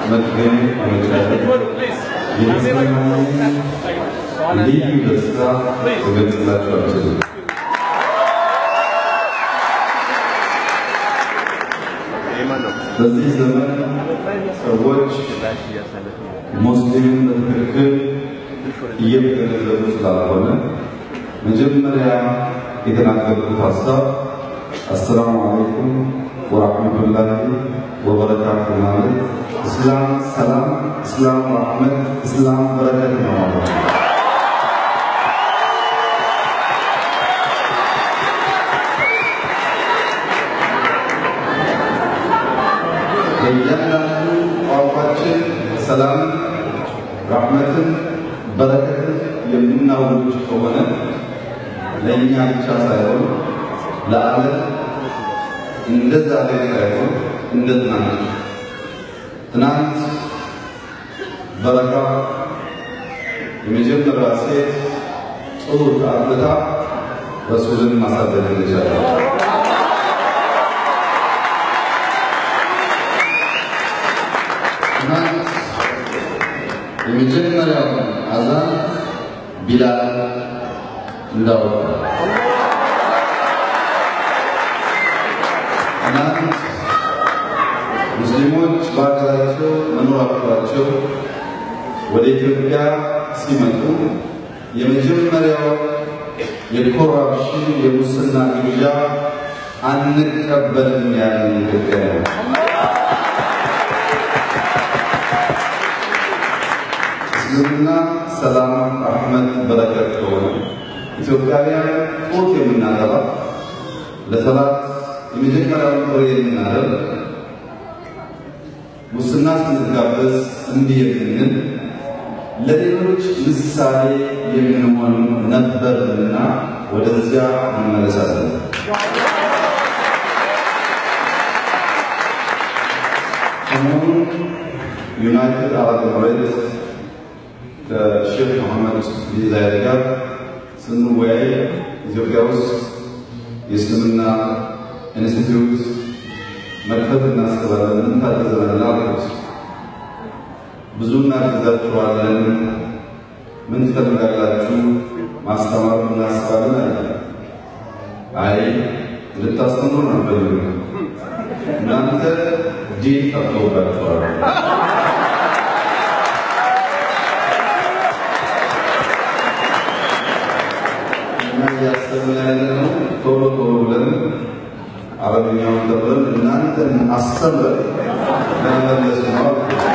መገኘት በመቻል የተሰማኝን ልዩ ደስታ ልገልጽላችሁ አልችልም። በዚህ ዘመን ሰዎች ሙስሊምን በትክክል እየተገነዘቡ ስላልሆነ መጀመሪያ የተናገርኩት ሀሳብ አሰላሙ አለይኩም ወራህመቱላሂ ወበረካቱ ማለት እስላም ሰላም፣ እስላም ረሕመት፣ እስላም በረከት ነው ማለት ነው። በእያንዳንዱ ቋንቋችን ሰላም፣ ረሕመትን፣ በረከትን የምናውጅ ከሆነ ለእኛ ብቻ ሳይሆን ለዓለም እንደ ዛሬ ሳይሆን እንደ ትናንት ትናንት በረካ የመጀመሪያ ሴት ጡት አጥብታ ረሱልን ማሳደግ እንደቻለች ትናንት የመጀመሪያው አዛን ቢላል እንዳወጣ ትናንት ሙስሊሞች በሀገራቸው መኖር አቅቷቸው ወደ ኢትዮጵያ ሲመጡ የመጀመሪያው የኮራፕሽን የሙስና ግብዣ አንቀበልም ያለን ኢትዮጵያ ነው። እስልምና ሰላም፣ ረሕመት፣ በረከት ከሆነ ኢትዮጵያውያን ጡት የምናጠባ ለሰላት የመጀመሪያውን ጥሪ የምናደርግ ሙስና ስንጋበዝ እንዲህ የምንል ለሌሎች ምሳሌ የምንሆን ነበርና ወደዚያ እንመለሳለን። ሰሞኑን ዩናይትድ አረብ ኤምሬት ከሼክ መሐመድ ቢን ዛይድ ጋር ስንወያይ ኢትዮጵያ ውስጥ የእስልምና ኢንስቲትዩት መክፈት እናስባለን። ምን ታግዘናል አልኩት። ብዙ እናግዛችኋለን። ምን ትፈልጋላችሁ? ማስተማር እናስባለን አለ። አይ እንድታስተምሩ ነው አንፈልግም። እናንተ ዲን ጠፍቶባችኋል። እኛ እያሰብን ያለነው ቶሎ ቶሎ ብለን አረብኛውን ተብለን እናንተን አስተምረን ለመመለስ ነው።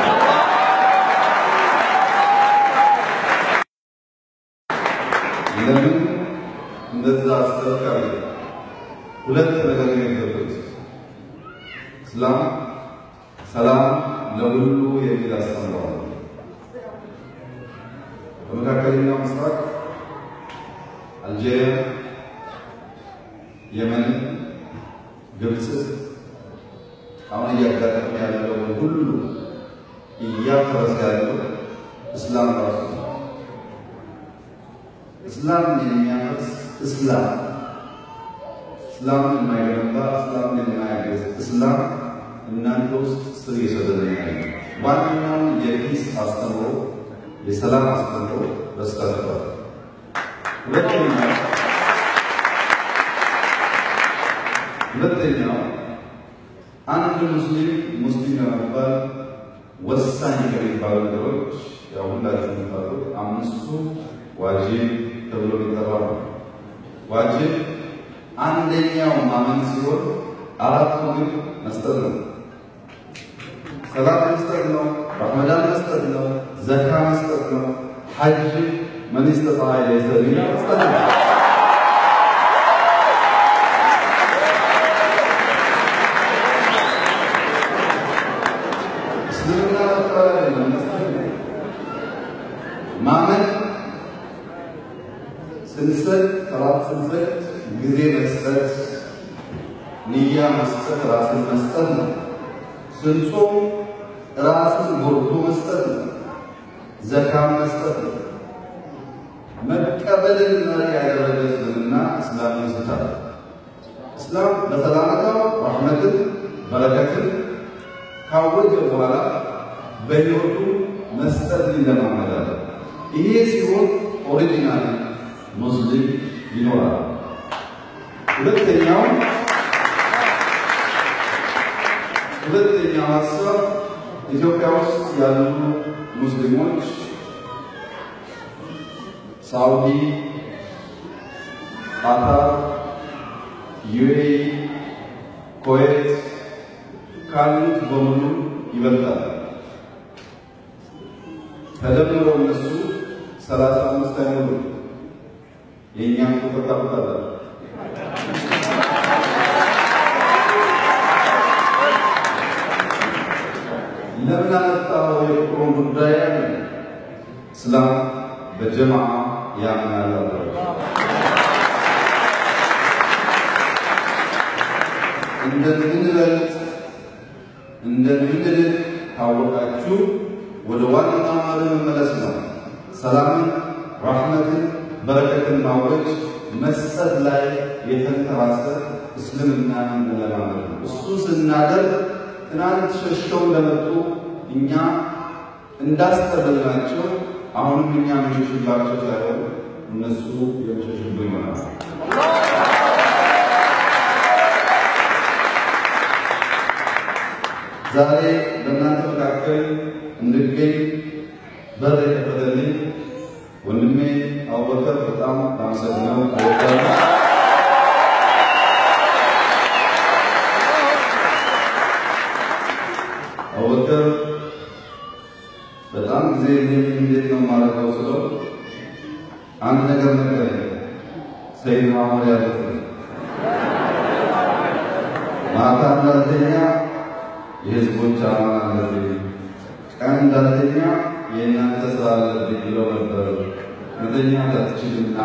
ለምን እንደዛ አስጠርቃሪ ሁለት ነገር ነው የገቡት። እስላም ሰላም ለሁሉ የሚል አስተምረዋል። በመካከለኛው ምስራቅ አልጄሪያ፣ የመን፣ ግብፅ አሁን እያጋጠመ ያለውን ሁሉ እያፈረሰ ያለው እስላም ራሱ ነው። እስላም የሚያፈርስ እስላም እስላምን የማይገነባ እስላምን የማያገዝ እስላም እናንተ ውስጥ ስር የሰደደ ያለ ዋናውን የፒስ አስተምሮ የሰላም አስተምሮ በስታተባል ሁለተኛው ሁለተኛው አንድ ሙስሊም ሙስሊም ለመባል ወሳኝ ከሚባሉ ነገሮች ያው ሁላችሁ የምታውቁት አምስቱ ዋጅብ ተብሎ የሚጠራው ነው። ዋጅብ አንደኛው ማመን ሲሆን አራቱ ግን መስጠት ነው። ሰላት መስጠት ነው። ረመዳን መስጠት ነው። ዘካ መስጠት ነው። ሐጅ መን ስተጣዐ ኢለይሂ ሰቢላ መስጠት ነው። እስልምና መቀበል አይደለም መስጠት ነው። ማመን ስንሰጥ ሰላት ስንሰጥ ጊዜ መስጠት፣ ንያ መስጠት፣ ራስን መስጠት ነው። ስንጾም ራስን ጎርቶ መስጠት ነው። ዘካም መስጠት ነው። መቀበልን መሪ ያደረገ እስልምና እስላም ይስታል። እስላም በሰላምታው ረሕመትን በረከትን ካወጀ በኋላ በሕይወቱ መስጠት ይለማመዳል። ይሄ ሲሆን ኦሪጂናል ሙስሊም ይኖራል። ሁለተኛው ሁለተኛው ሀሳብ ኢትዮጵያ ውስጥ ያሉ ሙስሊሞች ሳውዲ፣ ቃታር፣ ዩኤኢ፣ ኩዌት ካሉት በሙሉ ይበልጣል። ተደምረው እነሱ ሰላሳ አምስት አይሞሉ የእኛም ቁጥር ታውቃላችሁ። ለምን አመጣው የቁጥሩን ጉዳይ ያለ እስላም በጀማዓ ያምናል አለ። እንደምንበልጥ እንደምንልቅ ታወቃችሁ ወደ ዋና ማለ መመለስ ነው። ሰላምን፣ ራሕመትን፣ በረከትን ማወጅ መስጠት ላይ የተንተራሰ እስልምናን መለማመድ ነው። እሱ ስናደርግ ትናንት ሸሽተው እንደመጡ እኛ እንዳስጠበልናቸው አሁንም እኛ መሸሽባቸው ሳይሆን እነሱ የመሸሽቡ ይሆናል። ዛሬ በእናንተ መካከል እንድገኝ በር የከፈተልኝ ወንድሜ አቡበከር በጣም ላመሰግነው እወዳለሁ። አቡበከር በጣም ጊዜ እኔም እንዴት ነው የማደርገው ስለው አንድ ነገር ነገረኝ። ሰይድ ማመር ያሉት ማታ እንዳልተኛ የህዝቦች አማን አለብኝ፣ ቀን እንዳልተኛ የእናንተ ስራ አለብኝ ብለው ነበር። መተኛት አትችልና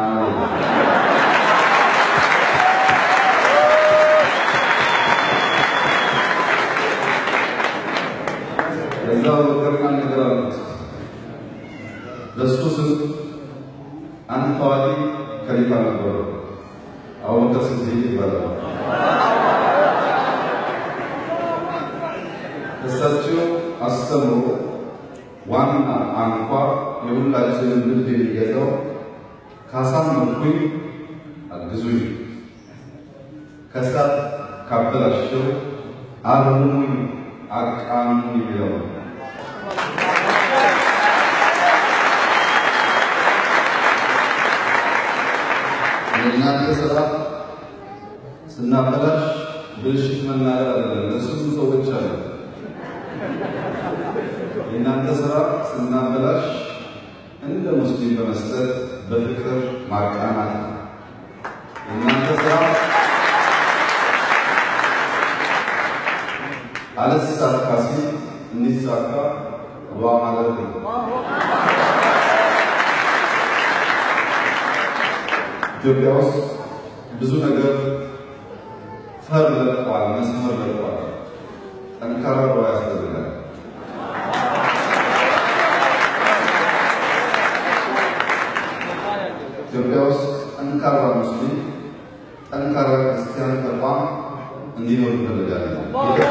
ከዛ በቀርና ነገር አሉት። በሱ ስም አንድ ታዋቂ ከሊፋ ነበሩ። አቡበከር ሲዲቅ ይባላል። እሳቸው አስተምሮ ዋና አንኳር የሁላችንን ልብ የሚገዛው ካሳመንኩኝ አግዙኝ፣ ከሳት ካበላሸው አርሙኝ፣ አቃኑኝ የሚለው ነው። የእናንተ ስራ ስናበላሽ ብልሽት መናገር አይደለም። ለስሙ ሰዎች አሉ። የእናንተ ስራ ስናበላሽ እንደ ሙስሊም በመስጠት በፍቅር ማቃናት ነው። የእናንተ ስራ አልሳካ ሲል እንዲሳካ ዱዓ ማለት ነው። ኢትዮጵያ ውስጥ ብዙ ነገር ፈር ለቋል፣ መስመር ለቋል። ጠንካራ ዱዓ ያስፈልጋል። ኢትዮጵያ ውስጥ ጠንካራ ሙስሊም፣ ጠንካራ ክርስቲያን ተቋም እንዲኖር ይፈልጋለን።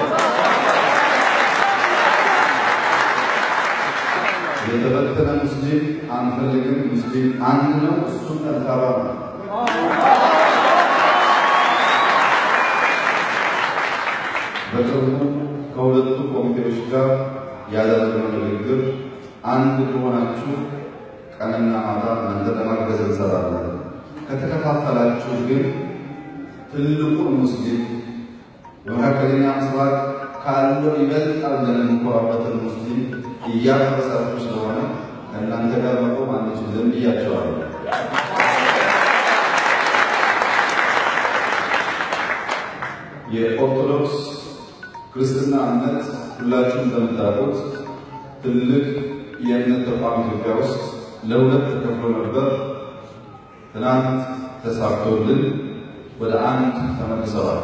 የተበተነ ሙስሊም አንፈልግም። ሙስሊም አንድ ነው፣ እሱም ጠንካራ ነው። በቅርቡ ከሁለቱ ኮሚቴዎች ጋር ያደረግነው ንግግር አንድ ከሆናችሁ ቀንና ማታ እናንተ ለማገዝ እንሰራለን። ከተከፋፈላችሁ ግን ትልቁን ሙስሊም በመካከለኛ ምስራቅ ካለው ይበልጣል ብለን የምንኮራበትን ሙስሊም እያፈረሳችሁ ስለሆነ ከእናንተ ጋር መቆም አንችልም ብያቸዋለሁ። የኦርቶዶክስ ክርስትና እምነት ሁላችሁም እንደምታውቁት ትልቅ የእምነት ተቋም ኢትዮጵያ ውስጥ ለሁለት ተከፍሎ ነበር። ትናንት ተሳክቶልን ወደ አንድ ተመልሰዋል።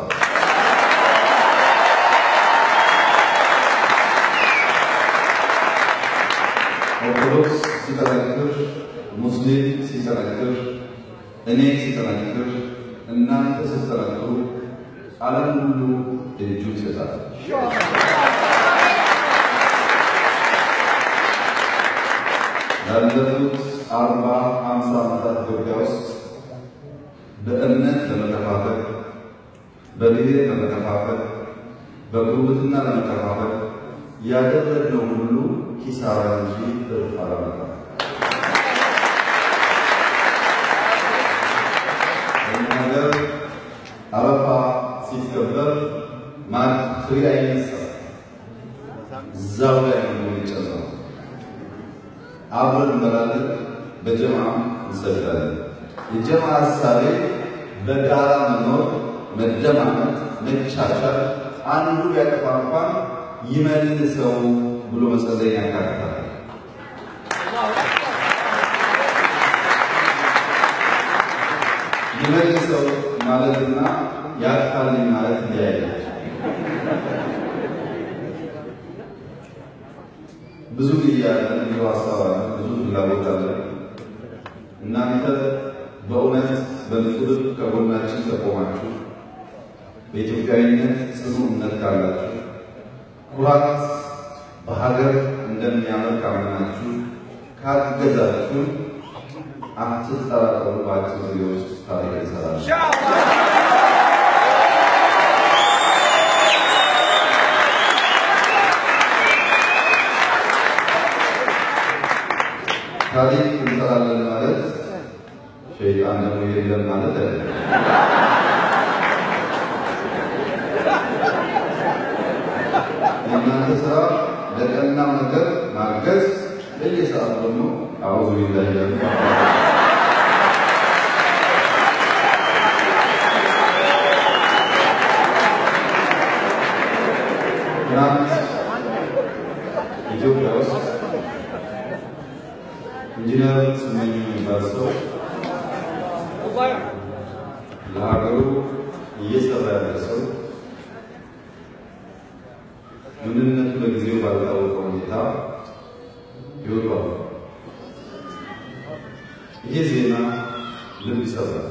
ኦርቶዶክስ ሲጠነክር፣ ሙስሊም ሲጠነክር፣ እኔ ሲጠነክር፣ እናንተ ስትጠነክሩ ዓለም ሁሉ እጁን ይሰጣል። ላለፉት አርባ ሃምሳ ዓመታት ኢትዮጵያ ውስጥ በእምነት ለመከፋፈል፣ በብሔር ለመከፋፈል፣ በጉርብትና ለመከፋፈል ያደረግነው ሁሉ ኪሳራ እንጂ ትርፍ አላመጣም። በእኛ ሀገር አረፋ ሲከበር ማድ ፍሬ አይነሳም። እዛው ላይ ነው የሚጨምረው። አብረን እንበላለን፣ በጀማ እንሰግዳለን። የጀማ ሀሳቤ በጋራ መኖር፣ መደማመጥ፣ መቻቻል፣ አንዱ ቢያጠፋ እንኳን ይመልሰው ብሎ መጸለይ ያካትታል። ይመልሰው ማለትና ያጥፋልኝ ማለት እንዲያያል። ብዙ ጊዜ ያለን ብዙ ሀሳብ አለ፣ ብዙ ፍላጎት አለ። እናንተ በእውነት በምክብር ከጎናችን ከቆማችሁ በኢትዮጵያዊነት ጽኑ እምነት ካላችሁ ኩራት በሀገር እንደሚያምር ካመናችሁ ካገዛችሁ አትጠራጠሩ፣ በአጭር ጊዜ ውስጥ ታሪክ ይሰራል። ታሪክ እንሰራለን ማለት ሸይጣን ደግሞ የለም ማለት አይደለም። የእናንተ ስራ ለቀናው ነገር ማገዝ፣ በየሰዓቱ ደግሞ አዑዙ ቢላሂ ያሉ ትናንት ኢትዮጵያ ውስጥ ኢንጂነር ስመኝ የሚባል ሰው ለሀገሩ እየሰራ ያለ ሰው ምንነቱ በጊዜው ባልታወቀ ሁኔታ ይወጣል። ይሄ ዜና ልብ ይሰብራል።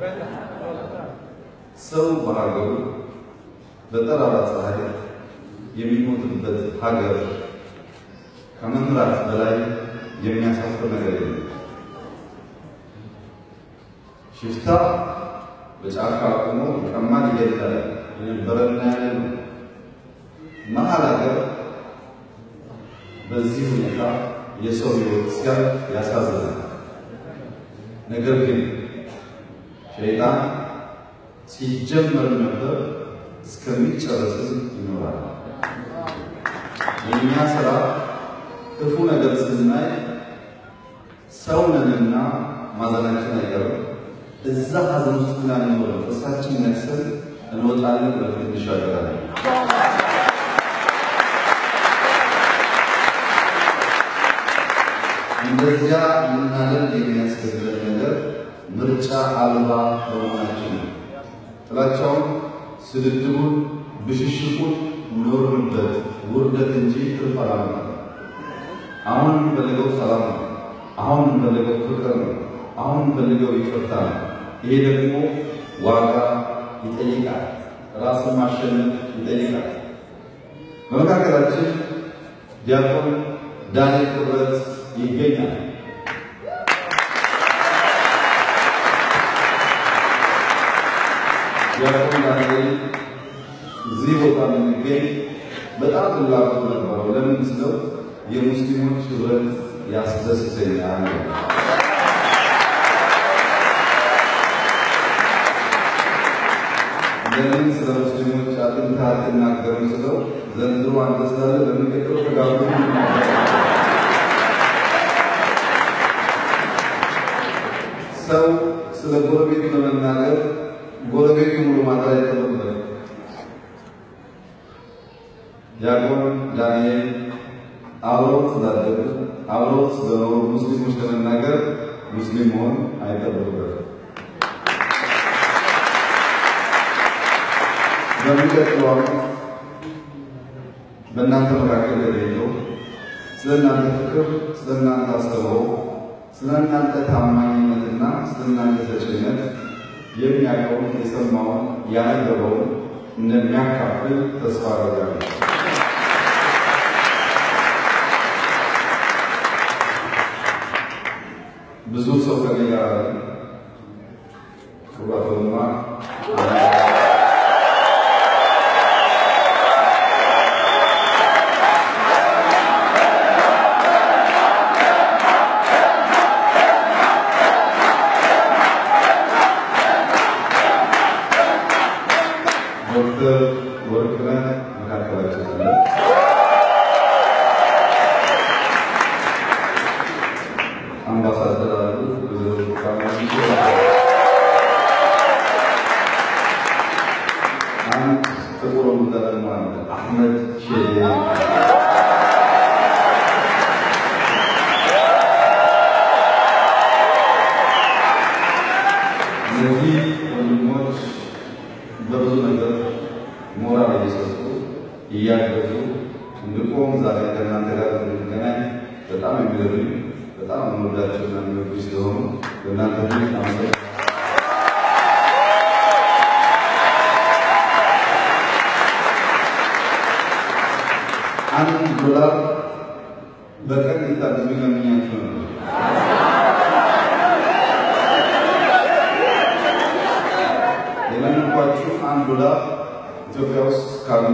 ሰው በሀገሩ በጠራራ ፀሐይ የሚሞትበት ሀገር ከመምራት በላይ የሚያሳፍር ነገር የለም። ሽፍታ በጫካ አቁሞ ቀማን ይገድላል የነበረና ያለ ነው። መሀል ሀገር በዚህ ሁኔታ የሰው ሕይወት ሲያልፍ ያሳዝናል። ነገር ግን ሸይጣን ሲጀመር ነበር እስከሚጨረስም ይኖራል። የእኛ ስራ ክፉ ነገር ስናይ ሰውነንና ማዘናችን አይቀርም። እዛ ሀዘን ውስጥ ግን አንኖርም። ጥርሳችን ነክሰን እንወጣለን፣ ወደፊት እንሻገራለን። እንደዚያ ልናደርግ የሚያስገድደን ነገር ምርጫ አልባ በመሆናችን ነው። ጥላቻውን፣ ስድድቡን፣ ብሽሽቁን ኖርንበት ውርደት እንጂ ትርፍ አላመጣም። አሁን የምንፈልገው ሰላም ነው። አሁን የምንፈልገው ፍቅር ነው። አሁን የምንፈልገው ይቅርታ ነው። ይሄ ደግሞ ዋጋ ይጠይቃል። ራስን ማሸነፍ ይጠይቃል። በመካከላችን ዲያቆን ዳንኤል ክብረት ይገኛል። ዲያቆን ዳንኤል እዚህ ቦታ የምንገኝ በጣም ፍላጎት ነበረው። ለምን ስለው የሙስሊሞች ህብረት ያስደስተኛል። ለምን ስለ ሙስሊሞች አጥንታ አትናገርም ስለው ዘንድሮ አንተ ስላለ በሚቀጥለው ተጋሩ ሰው ስለ ጎረቤት ለመናገር ጎረቤቱ ሙሉ ማድረግ አይጠበቅበትም። ዲያቆን ዳንኤል አብረው ስላደጉ አብረው ስለኖሩ ሙስሊሞች ለመናገር ሙስሊም መሆን አይጠበቅበትም። በሚቀጥለው ዓመት በእናንተ መካከል ተገኝተው ስለ እናንተ ፍቅር፣ ስለ እናንተ አስተውሎ፣ ስለ እናንተ ታማኝነትና ስለ እናንተ ሰጭነት የሚያውቀውን የሰማውን ያነበበውን እንደሚያካፍል ተስፋ አደርጋለሁ። ብዙ ሰው ከኔ ጋር አለ። ክቡር አቶ ለማ ዶክተር ወርቅነህ መካከላችን አለ። አምባሳደር አሉ። አንድ ጥቁር ወንዳ ደግሞ አለ። አህመድ ሼዴ እነዚህ ወንድሞች በብዙ ነገር ሞራል እየሰጡ እያገዙ እንድቆም ዛሬ ከእናንተ ጋር እንድንገናኝ በጣም የሚገርም በጣም የምወዳቸውና የሚወዱ ስለሆኑ በእናንተ ፊት አመሰግናለሁ። አንድ ዶላር በቀን እንድታግዙ ለምኛችሁ ነበር። የለመንኳችሁ አንድ ዶላር ኢትዮጵያ ውስጥ ካሉ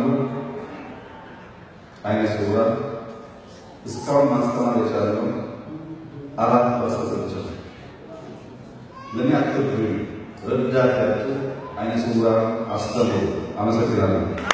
አይነ ስውራን እስካሁን ማስተማር የቻለው አራት ፐርሰንት ብቻ ነው። ለእኔ አትርዱ፣ ረዳት ያጡ አይነ ስውራን አስተምሩ። አመሰግናለሁ።